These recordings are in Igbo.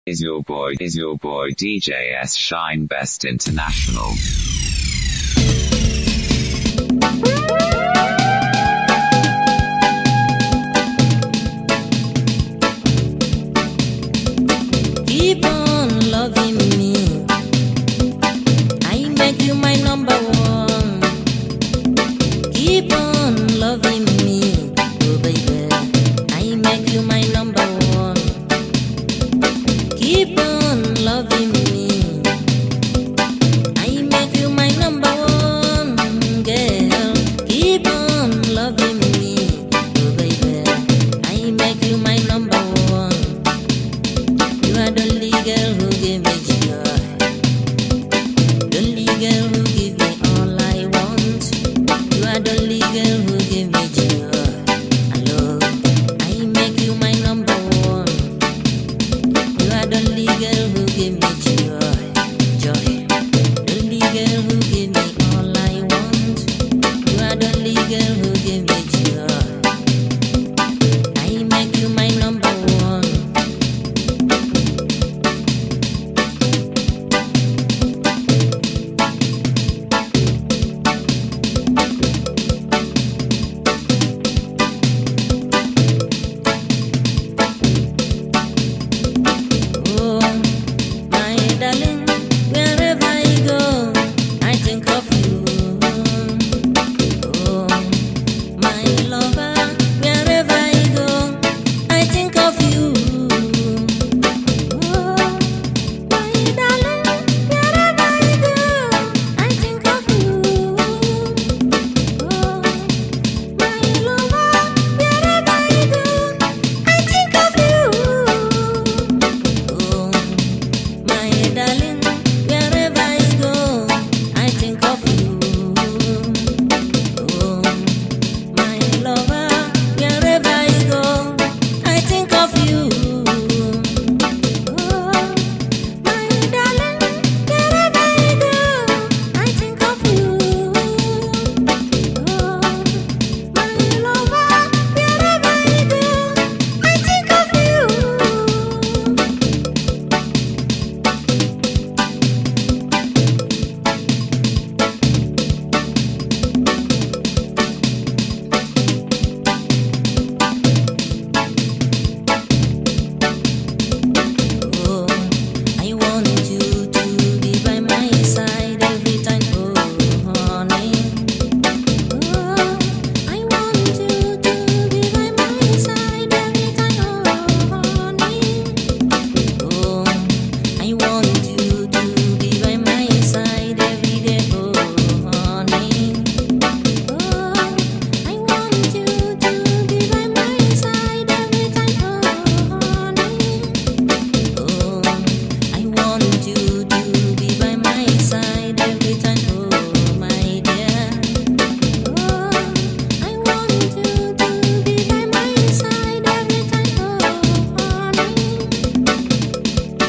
is your boy, is your boy DJ S Shine Best International. Keep on loving me. I make you my number one. Keep on loving me, oh baby. I make you my number one. Keep on loving me. I make you my number one, girl. Keep on loving me, oh baby. I make you my number one. You are the only girl who give me joy. The only girl who give me all I want. You are the only girl who give me joy. Hello, I make you my number one. You are the only girl who give me joy, joy. The only girl who give me all I want. You are the only girl who give me joy. I make you my number one. Oh, my darling, wherever I go, I think of you. Oh, my lover, wherever I go, I think of you. Oh, my darling, wherever I go, I think of you. Oh, my lover, wherever I go, I think of you. Oh, my darling, wherever I go, I think of you. Oh, my lover, wherever I go, I think of you. Oh, my darling, wherever I go, I think of you. Oh, my lover, wherever I go, I think of you. Oh, I want you to be by my side every time, oh honey. Oh, I want you to be by my side every time, oh honey. Oh, I want you to be by my side every day, oh honey. Oh, I want you to be by my side every time, oh honey. Oh, I want you to be by my side every time, oh my dear. Oh, I want you to be by my side every time, oh honey.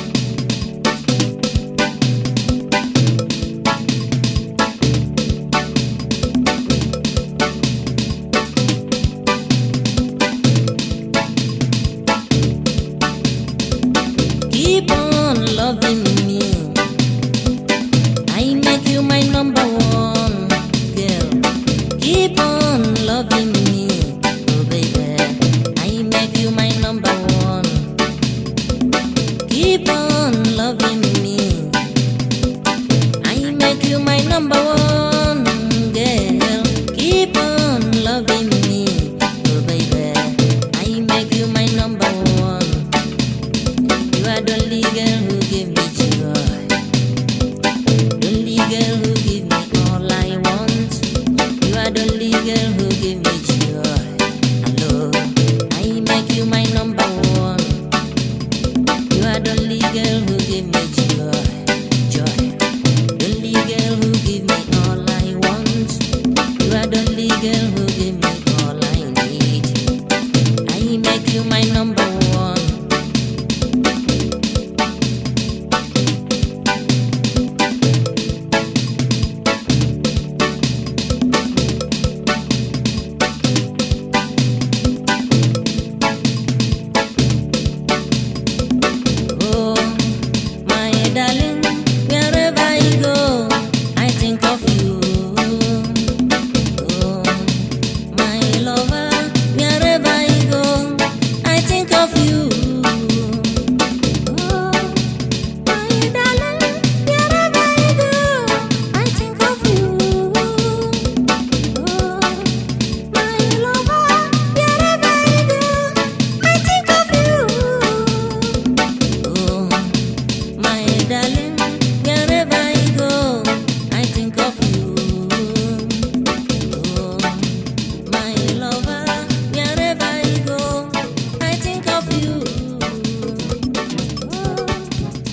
Keep on loving me. I make you my number one girl. Keep on loving me, oh baby. I make you my number one. Keep on loving me. I make you my number one girl. Keep on loving me, oh baby. I make you my number one. You are the only girl who give me joy. The only girl who give me all I want. You are the only girl who give me joy. Hello, I make you my number one. You are the only girl who give me joy, joy. The only girl who give me all I want. You are the only girl who give me all I need. I make you my number one. Oh,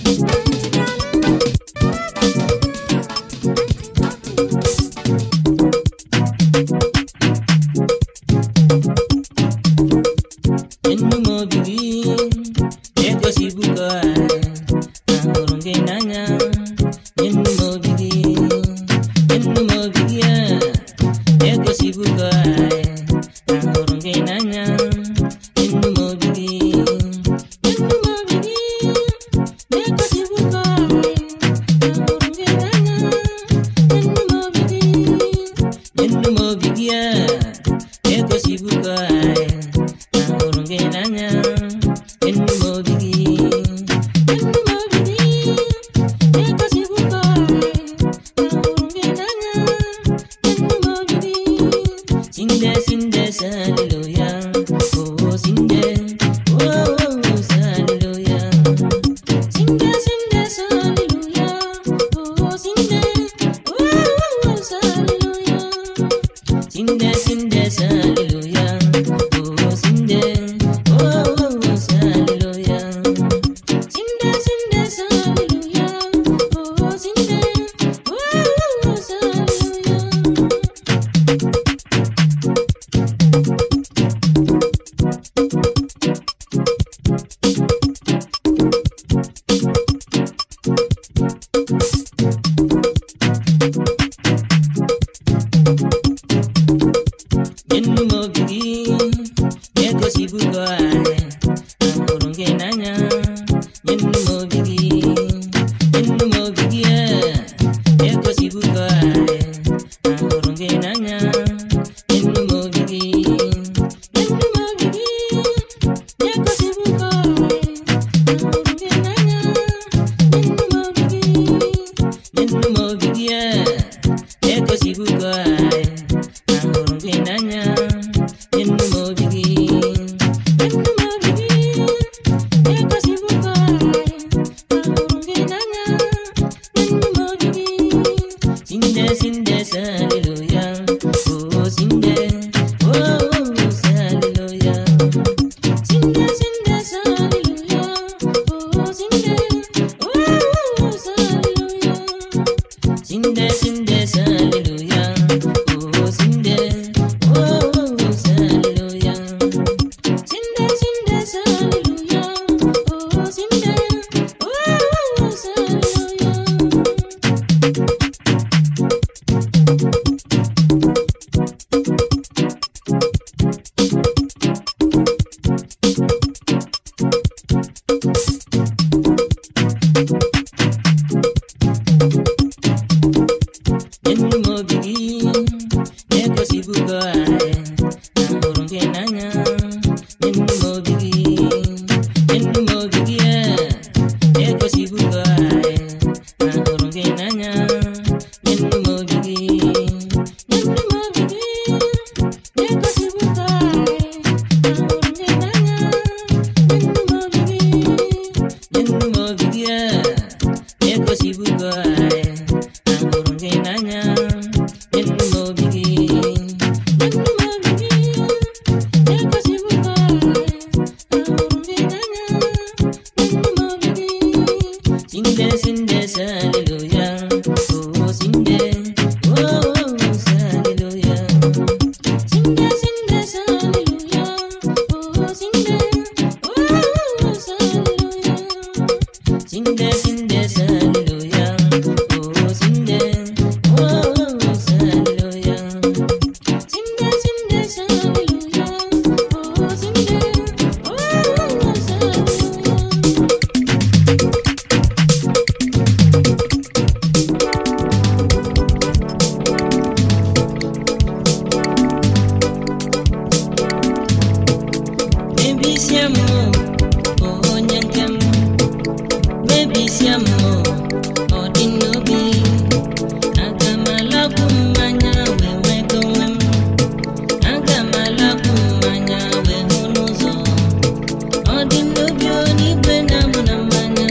Enu m obi gị na-egosibugo ahụrụ gị n'anya enu m obi gị enu m obi gị a na-egosibugo ahụrụ gị n'anya enu m obi gị enu m obi gị na-egosibugo ahụrụ gị n'anya enu m obi gị enu m obi gị a na-egosibugo ahụrụ gị n'anya enu m obi gị enu m obi gị na-egosibugo ahụrụ gị n'anya enu m obi gị sinde sinde hallelujah oh sinde oh oh hallelujah sinde sinde hallelujah oh sinde oh oh hallelujah Sinde, sinde, hallelujah. Oh, sinde, oh, oh, oh, hallelujah. Sinde, sinde, hallelujah. Oh, sinde, oh, oh, oh, hallelujah. enu m obi gị na-egosibugo anyị ahụrụ gị n'anya enu m obi gị enu m obi gị a na-egosibugo anyị ahụrụ gị n'anya enu m obi gị enu m obi gị na-egosibugo anyị ahụrụ gị n'anya enu m obi gị enu m obi gị a na-egosibugo anyị ahụrụ gị n'anya enu m obi gị enu m obi gị na-egosibugo ahụrụ gị n'anya enu m obi gị sinde sinde hallelujah oh sinde oh oh hallelujah sinde sinde hallelujah oh sinde oh oh hallelujah Sinde, sinde, hallelujah. Oh, sinde, oh, oh, hallelujah. Sinde, sinde, hallelujah. Oh, sinde, oh, oh, hallelujah. enu m obi gị na-egosibugo anyị ahụrụ gị n'anya enu m obi gị enu m obi gị a na-egosibugo anyị ahụrụ gị n'anya enu m obi gị enu m obi gị na-egosibugo anyị ahụrụ gị n'anya enu m obi gị enu m obi gị a na-egosibugo anyị ahụrụ gị n'anya enu m obi gị enu m obi gị na-egosibugo ahụrụ gị n'anya enu m obi gị sinde sinde hallelujah oh sinde oh oh hallelujah sinde sinde hallelujah oh sinde oh oh hallelujah Sinde, sinde, hallelujah. Oh, sinde, oh, oh, hallelujah. Sinde, sinde, hallelujah. Oh, sinde, oh, oh, hallelujah. Mebisia m, oh, onye nke m. mebisia m ọ dị n'obi aga m alakwu mmanya wee nwego onwe m aga m alakwu mmanya wee hụ n'ụzọ ọ dị n'obi onigwe na-amụ na mmanya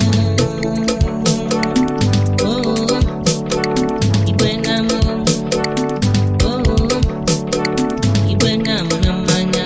Oh, igwe na-amụ Oh, igwe na-amụ na mmanya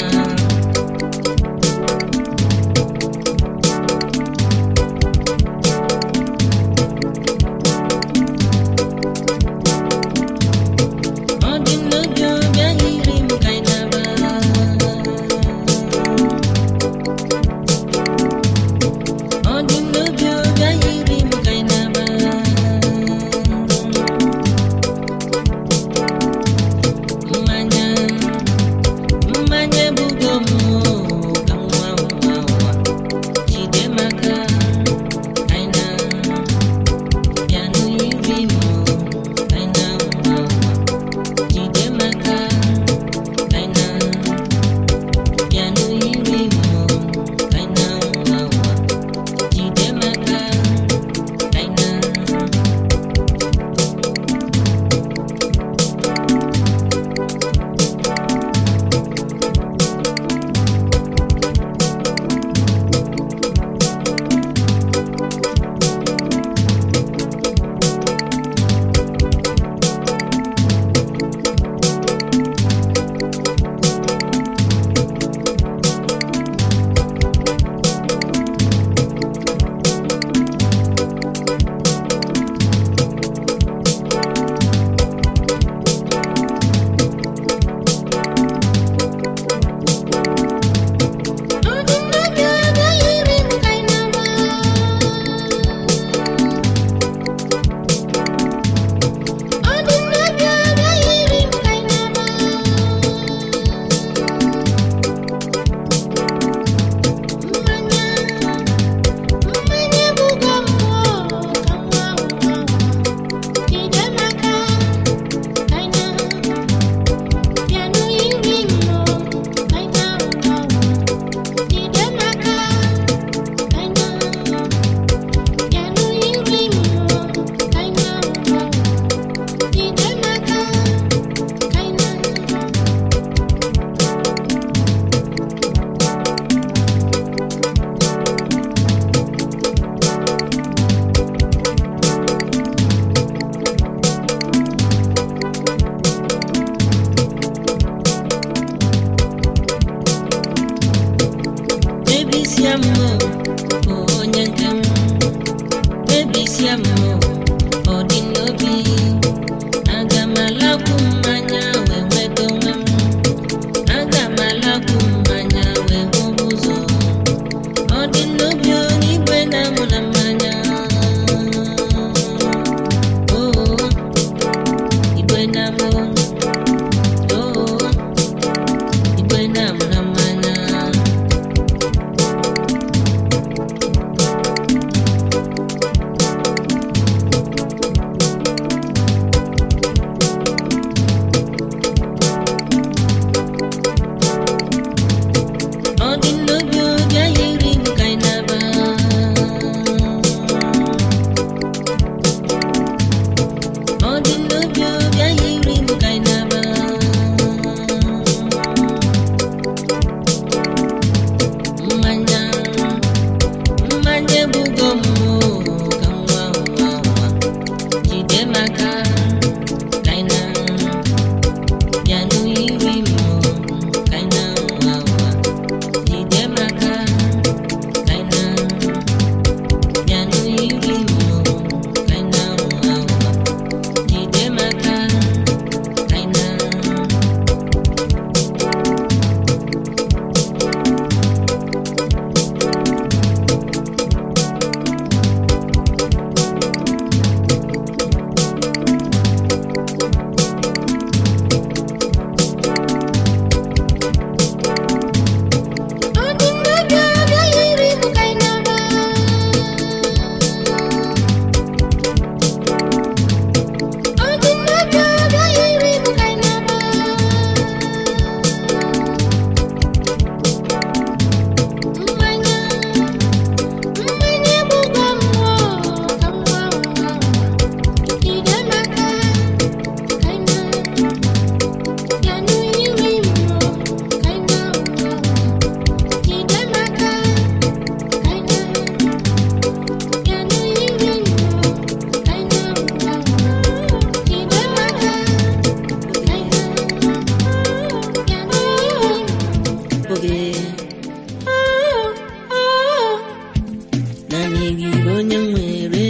onye m nwere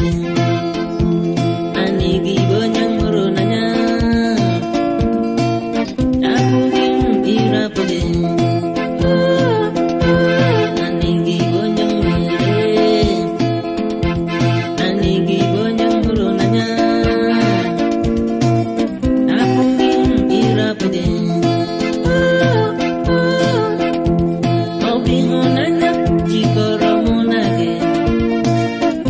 naanị gị bụ onye m hụrụ n'anya apụghị m ịrapụ gị naanị gị bụ onye m nwere naanị gị bụ onye m hụrụ n'anya apụghị m ịrapụ gị ọ bụ ịhụnanya jikọrọ mụ na gị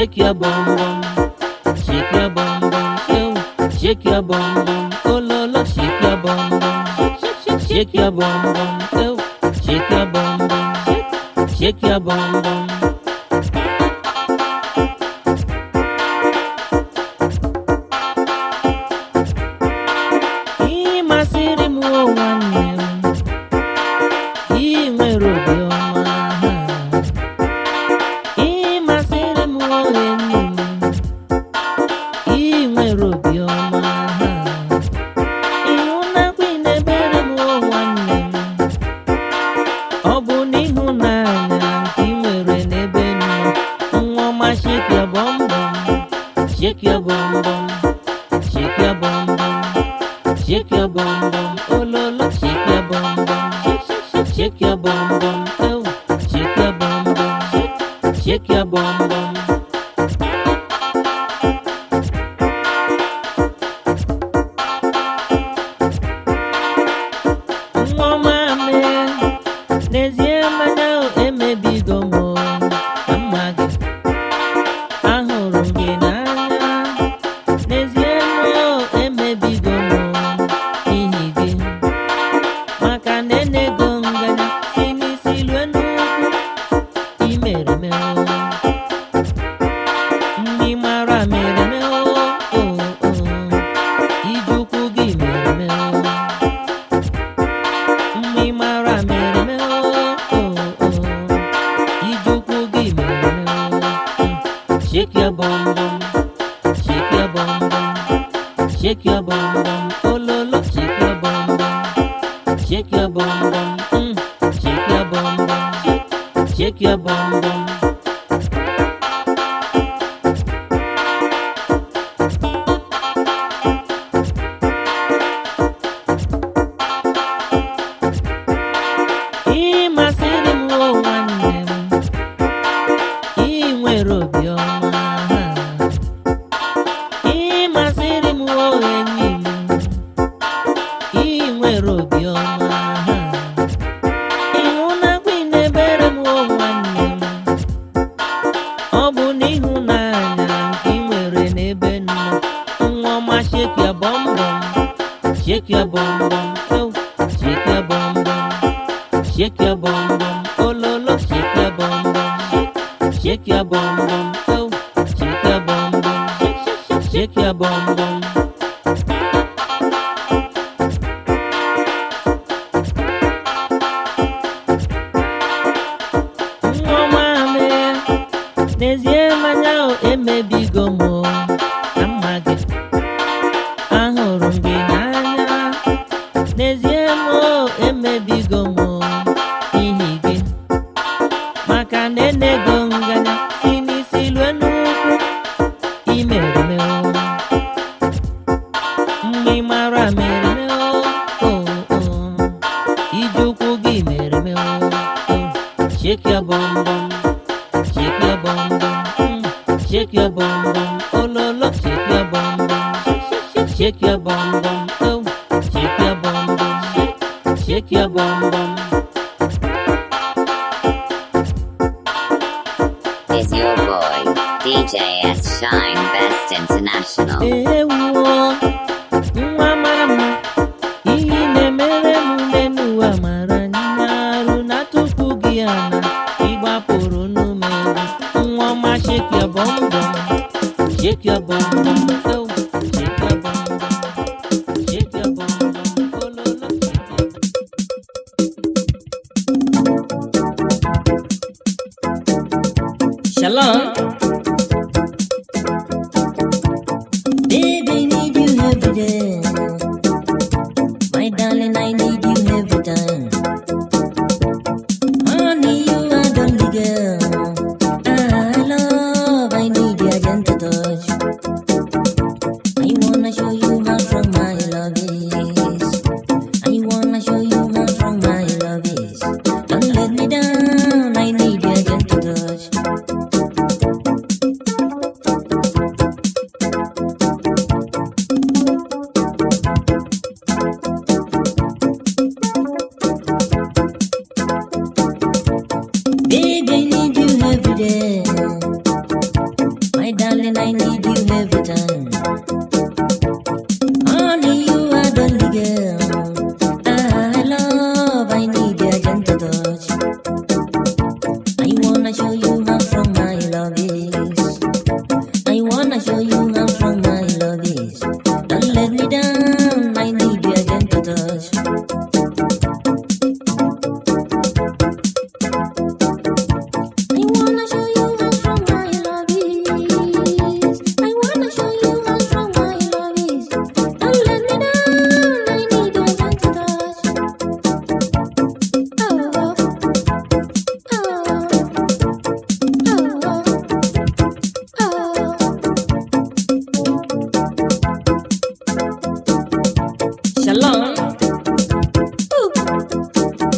shake your bum bum, shake your bum bum, yo, shake your bum bum, oh lolo, shake your bum bum, shake, shake, shake, shake your bum bum, yo, shake your bum bum, shake, shake your bum bum. Ị masịrị m o nwanne m, ị nwere obiọma ha. Ị masịrị m o enyi m, ị nwere obiọma ha. Ịhụnakwa ị na-ebere m o nwanne m, ọ bụ n'ịhụnanya nke ị nwere n'ebe m nọ. Nwa ọma shake your bum bum, shake your bum bum, shake your bum bum. Shake your bum bum, oh lolo, shake your bum bum, shake shake shake shake your bum bum, oh, shake your bum bum, shake shake your bum bum. Nwa ọma mee, n'ezie mmanya o emebigo m o, na mma gị. Ahụrụ m gị n'anya, n'ezie mmụọ emebigo m n'ihi gị maka na enego nganya si n'isi lue n'ukwu imere me ndị mara mere me ije ụkwụ gị mere me ndị mara mere me ije ụkwụ gị mere me shake your bum bum shake your bum bum Shake your bum bum, oh lolo, shake your bum bum, shake your bum bum, mm. shake your bum bum, shake, shake your bum bum. Ị masịrị m o nwanne m, ị nwere obiọma ha. Ị masịrị m o enyi m, ị nwere obiọma ha. Ịhụnakwa ị na-ebere m o nwanne m, ọ bụ n'ịhụnanya nke ị nwere n'ebe m nọ. Nwa ọma shake your bum bum, shake your bum bum, oh, shake your bum bum, shake your bum bum, oh lolo, shake your bum bum, shake, shake your bum bum, oh, shake your bum bum, shake, shake, shake, shake your bum bum. Nwa ọma mee, n'ezie mmanya o emebigo m o, na mma gị. Ahụrụ m gị n'anya, n'ezie m o emebigo m o, n'ihi gị. Maka na enego nganya si n'isi lue n'ukwu, imere me o. Mgbe ị mara mere me o, o, o. Ije ụkwụ gị mere me o, o. Shake your bum bum, shake your bum bum, mm. shake your bum bum, oh lolo, shake your bum bum, shake shake shake shake your bum bum, oh, shake your bum bum, shake shake your bum bum. is your boy, DJ S Shine Best International. Ewuo, nwa mara mma, ihe ị na-emere m n'elu ụwa mara nyarụ na tupu gị ana ịgbapụrụ n'ume egwu nwa ọma shake your bum bum, shake your bum bum, oh, shake your bum bum, shake your bum bum, oh lolo, shake your bum. Shalom. Baby, need you every day. My darling, I need you every time. Honey, you are the only girl I love. I need your gentle touch. I wanna show you how strong my love is. I wanna show you how strong my love is. Don't let me down. I need your gentle touch. wanna show you how strong my love is. I wanna show you how strong my love is. Don't let me down. I need your gentle touch. I wanna show you how strong my love is. I wanna show you how strong my love is. Don't let me down. I need your gentle touch. Oh, oh, oh, oh. Shalom. Ooh.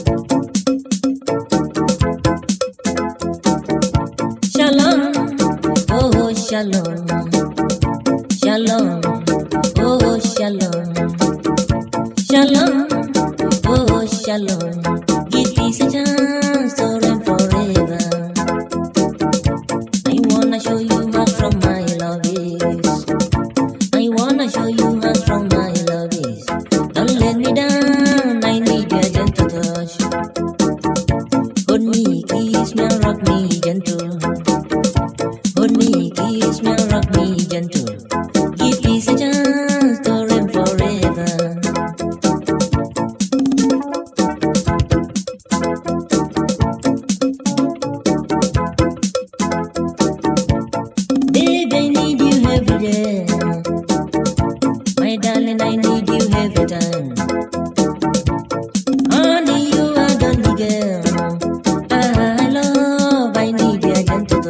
Shalom, oh shalom, shalom, oh shalom, shalom, oh shalom. Give peace a chance to reign forever. I wanna show you how strong my love is. I wanna show you how strong my love is. Don't let me down. I need your gentle touch. Hold me, kiss me, rock me gentle. Hold me, kiss me, rock me gentle. Give peace a chance to reign forever. Babe, I need you every day. My darling, I need you every time. Honey, you are the only girl. I love, I need your gentle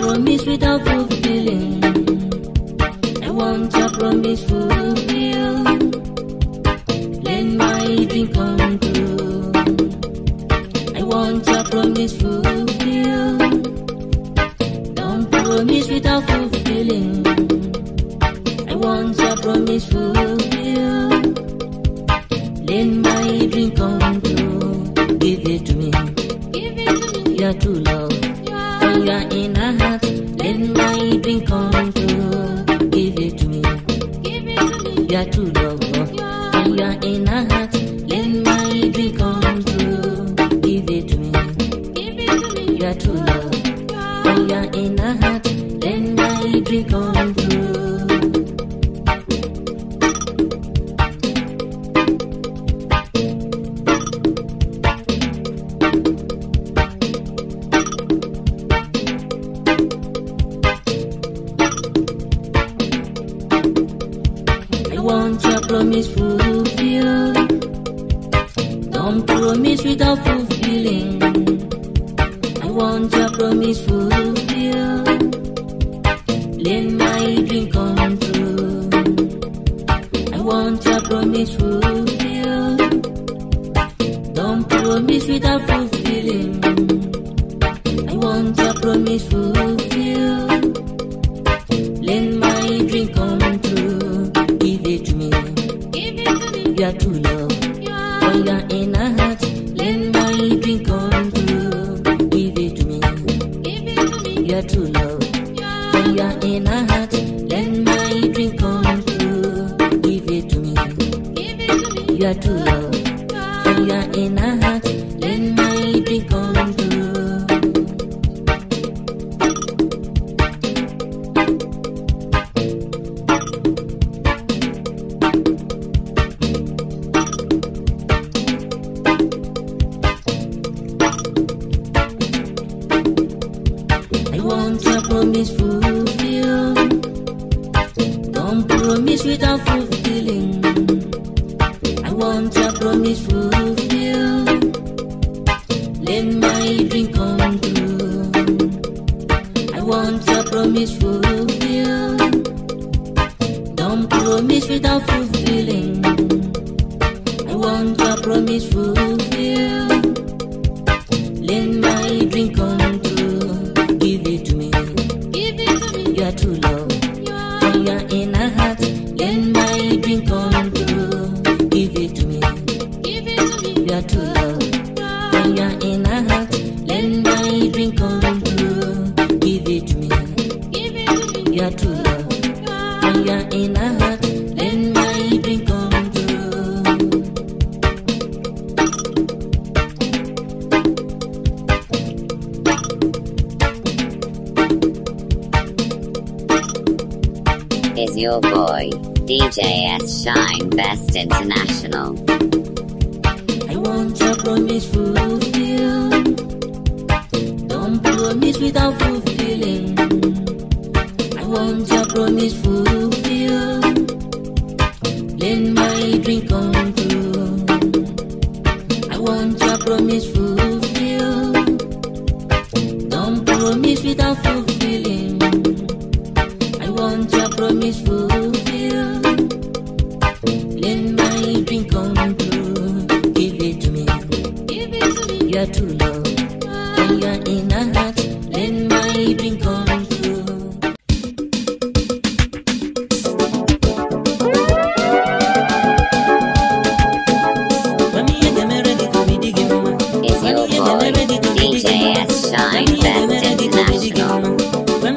promise without fulfilling. I want your promise fulfilled. Let my dream come true. I want your promise fulfilled. Don't promise without fulfilling. I want your promise fulfilled. Let my dream come true. Give it to me. Give it to me. Your true love. From your inner heart. Let my dream come true. Give it to me. Give it to me. Your true love. From your inner heart. Let my dream come true. Give it to me. Give it to me. Your true love. From your inner heart. Let my dream come true. I want your promise fulfilled. Don't promise without fulfilling. I want your promise fulfilled. Let my dream come true. I want your promise fulfilled. Don't promise without fulfilling. I want your promise fulfilled. Let my dream come true. Give it to me. Give it to me. Your true love. From your inner heart. Let my dream come true. Give it to me. Give it to me. Your true love. From your inner heart. Let my dream come true. Give it to me. Give it to me. Your true love. From your inner heart. Let my dream come true. I want your promise fulfilled. Don't promise without fulfilling. I want your promise fulfilled. Let my dream come true. I want your promise fulfilled. Don't promise without fulfilling. I want your promise fulfilled. Let my dream come true. Give it to me. Give it to me. Your true love. From your inner heart. Let my dream come true. Give it to me. Give it to me. Your true love. From your inner heart. Let my dream come true. Give it to me. Give it to me. Your true love. From your inner heart. Let my dream come true. Is your boy, DJ S Shine Best International. I want your promise fulfilled. Don't promise without fulfilling. I want your promise fulfilled. Let my dream come true. I want your promise fulfilled. Don't promise without fulfilling. I want your promise fulfilled. Let my dream come true. Give it to me. Give it to me. Your true love. From your inner heart. Let my dream come true. Mami, you get me ready to be digging, mama. Is your boy, DJ S Shine Best International.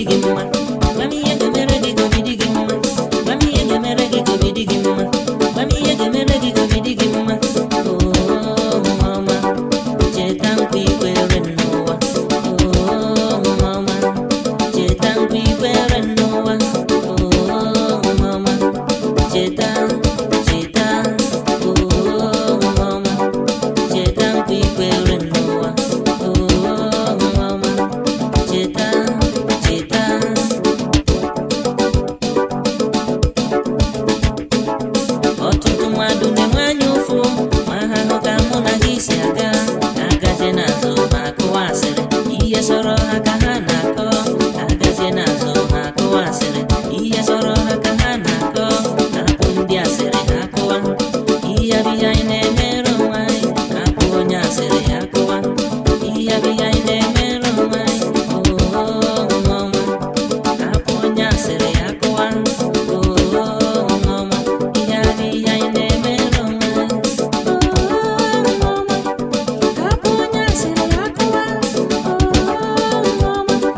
gị mma gwa m ihe ga-emere gị ka obi dị gị mma gwa m ihe ga-emere gị ka obi dị gị mma gwa m ihe ga-emere gị ka obi dị gị mma oo nwa ọma cheta nkwa ikwere n'ụwa oo nwa ọma cheta nkwa ikwere n'ụwa oo nwa ọma cheta cheta oo nwa ọma cheta nkwa ikwere n'ụwa oo nwa ọma cheta cheta ọtụtụ mmadụ na-enwe anya ụfụ ma ha hụ ka mụ na gị si aga agazie n'azụ ma akụwa asịrị ihe sọrọ ha ka ha na-akọ agazie n'azụ ma akụwa asịrị ihe sọrọ ha ka ha na-akọ hapụ ndị asịrị ha akụwa ihe abịghị anyị na-emere onwe anyị hapụ onye asịrị ya akụwa ihe abịghị anyị na-emere onwe anyị oo nwa ọma hapụ onye asịrị ya akụwa oo nwa ọma ihe adịghị anyị na-emere onwe anyị oo nwa ọma hapụ onye asịrị ya akụwa oo nwa ọma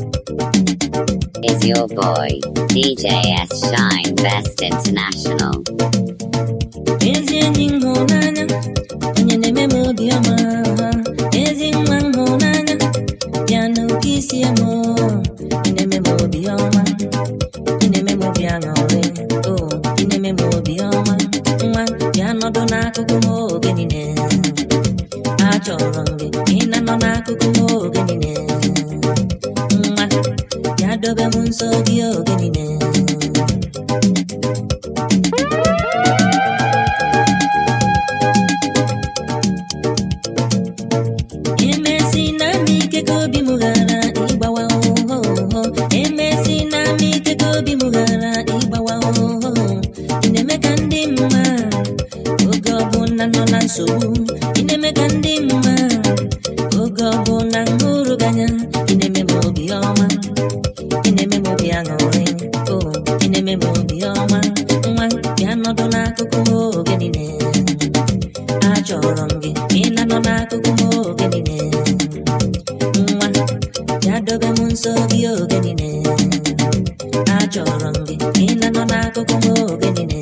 is your boy, DJ S Shine Best International. ezi enyi m hụnanya onye na-eme m obiọma ezi nwa m hụnanya bịa n'oke isi m ị na-eme m obiọma ị na-eme m obi aṅụrị o ị na-eme m obiọma nwa bịa nọdụ n'akụkụ m oge niile achọrọ m gị ị na-anọ n'akụkụ m oge niile nwa bịa dobe m nso gị oge niile emesi na m ike ka obi m ghara ịgbawa ohoho emesi na m ike ka obi m ghara ịgbawa ohoho ị na-eme ka ndị mma oge ọbụla nọ na nsogbu ị na-eme ka ndị mma oge ọbụla m hụrụ gị anya ị na-eme m obi ọma ị na-eme m obi aṅụrị o ị na-eme m obi ọma nwa bịa nọdụ n'akụkụ m oge niile achọrọ m gị ị na-anọ n'akụkụ m oge niile nwa bịa dobe m nso gị oge niile achọrọ m gị ị na-anọ n'akụkụ m oge niile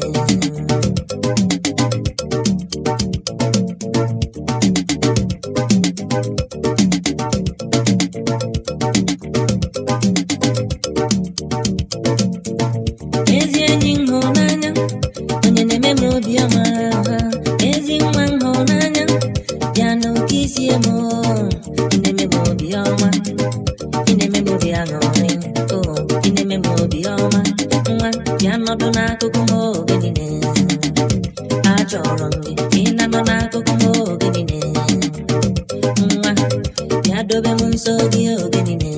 ezi enyi m hụnanya onye na-eme m obiọma ezi nwa m hụnanya bịa n'oke isi m ị na-eme m obiọma ị na-eme m obi aṅụrị o ị na-eme m obiọma nwa bịa nọdụ n'akụkụ m oge niile achọrọ m gị ị na-anọ n'akụkụ m oge niile nwa bịa dobe m nso gị oge niile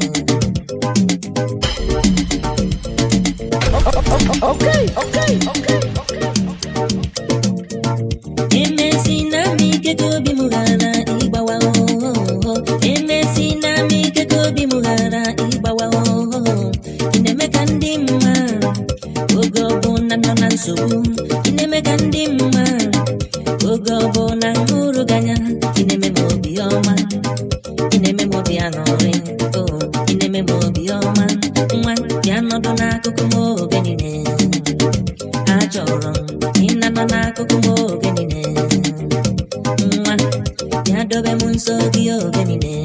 emesi na m ike ka obi m ghara ịgbawa ohoho emesi na m ike ka obi m ghara ịgbawa ohoho ị na-eme ka ndị mma oge ọbụla nọ na nsogbu ị na-eme ka ndị mma oge ọbụla m hụrụ gị anya ị na-eme m obi ọma ị na-eme m obi aṅụrị o ị na-eme m obi ọma nwa bịa nọdụ n'akụkụ m oge niile achọrọ m ị na-anọ n'akụkụ m oge niile nwa bịa dobe m nso gị oge niile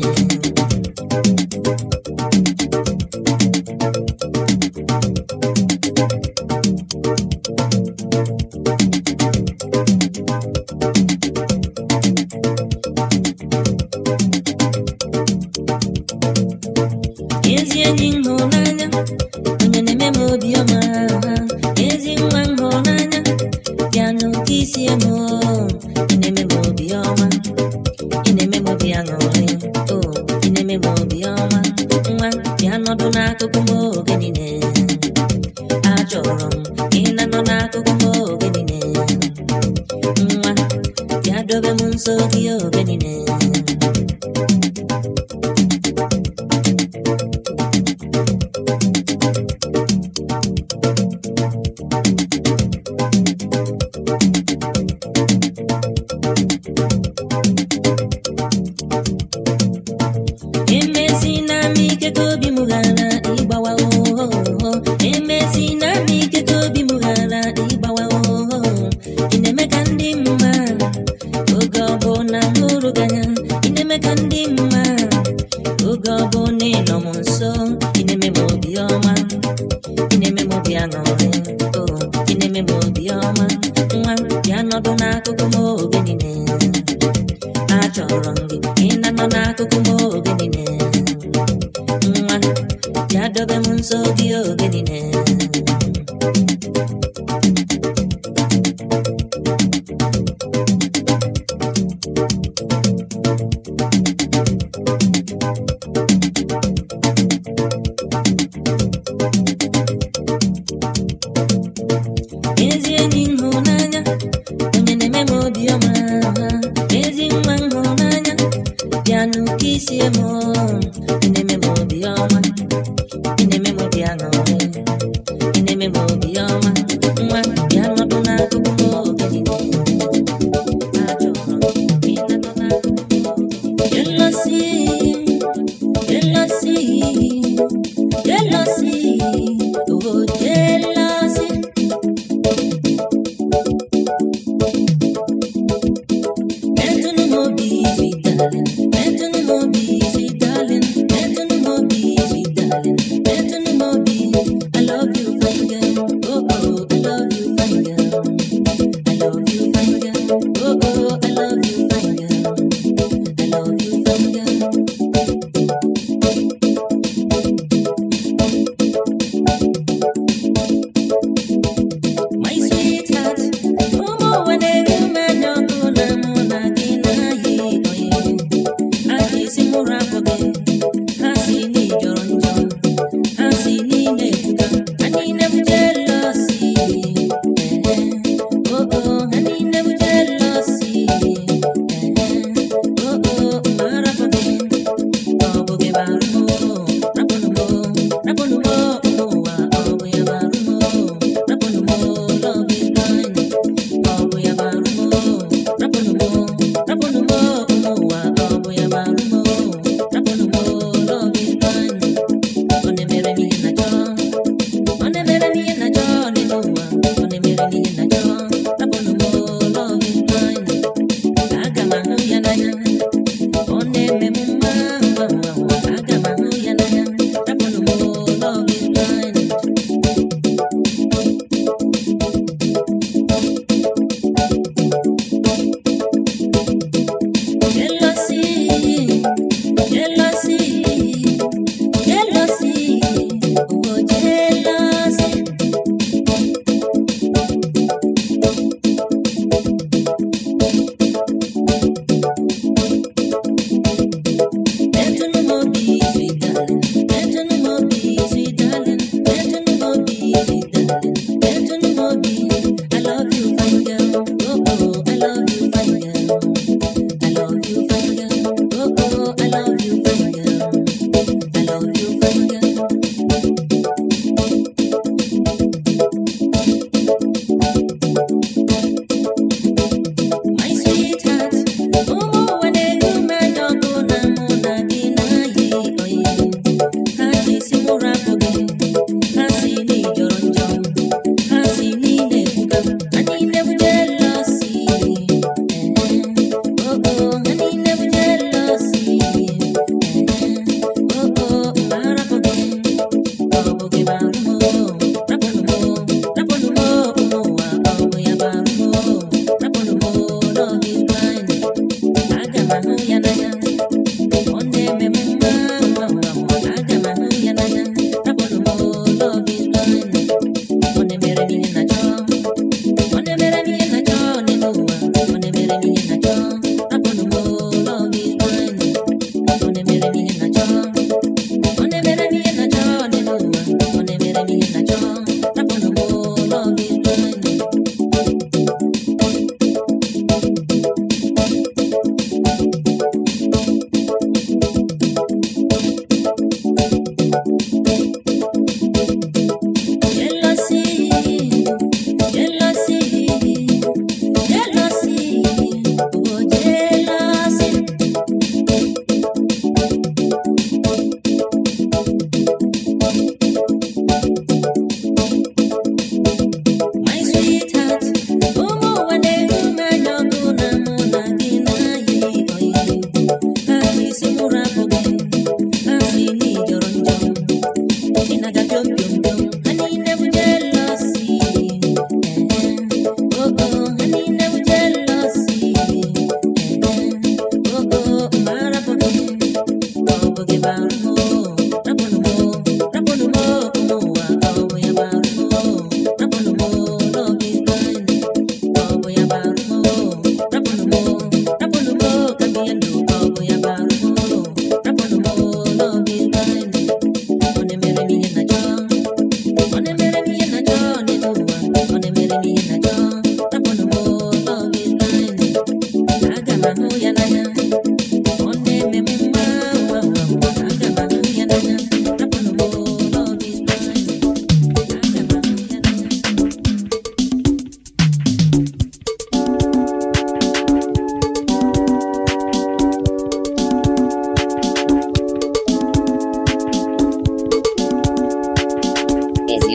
ezi enyi m hụnanya onye na-eme m obiọma ezi nwa m hụnanya bịa n'oke isi m ị na-eme m obiọma ị na-eme m obi aṅụrị o ị na-eme m obiọma nwa bịa nọdụ n'akụkụ m oge niile achọrọ m ị na-anọ n'akụkụ m oge niile nwa bịa dobe m nso gị oge niile emesi na m ike ka obi m ghara ịgbawa ohoho emesi na m ike ka obi m ghara ịgbawa ohoho ị na-eme ka ndị mma oge ọbụla m hụrụ gị anya ị na-eme ka ndị mma oge ọbụla ị nọ m nso ị na-eme m obi ọma ị na-eme m obi aṅụrị o ị na-eme m obi ọma nwa bịa nọdụ n'akụkụ m oge niile achọrọ m gị ị na-anọ n'akụkụ m oge niile nwa bịa dobe m nso gị oge niile ezi enyi m hụnanya onye na-eme m obiọma ezi nwa m hụnanya bịa n'oke isi m ị na-eme m obiọma ị na-eme m obi aṅụrị ị na-eme m obiọma nwa bịa nọdụ n'akụkụ m oge niile achọrọ m ị na-anọ n'akụkụ m oge niile. Jealousy, jealousy,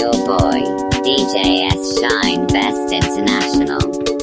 your boy, DJ S Shine Best International.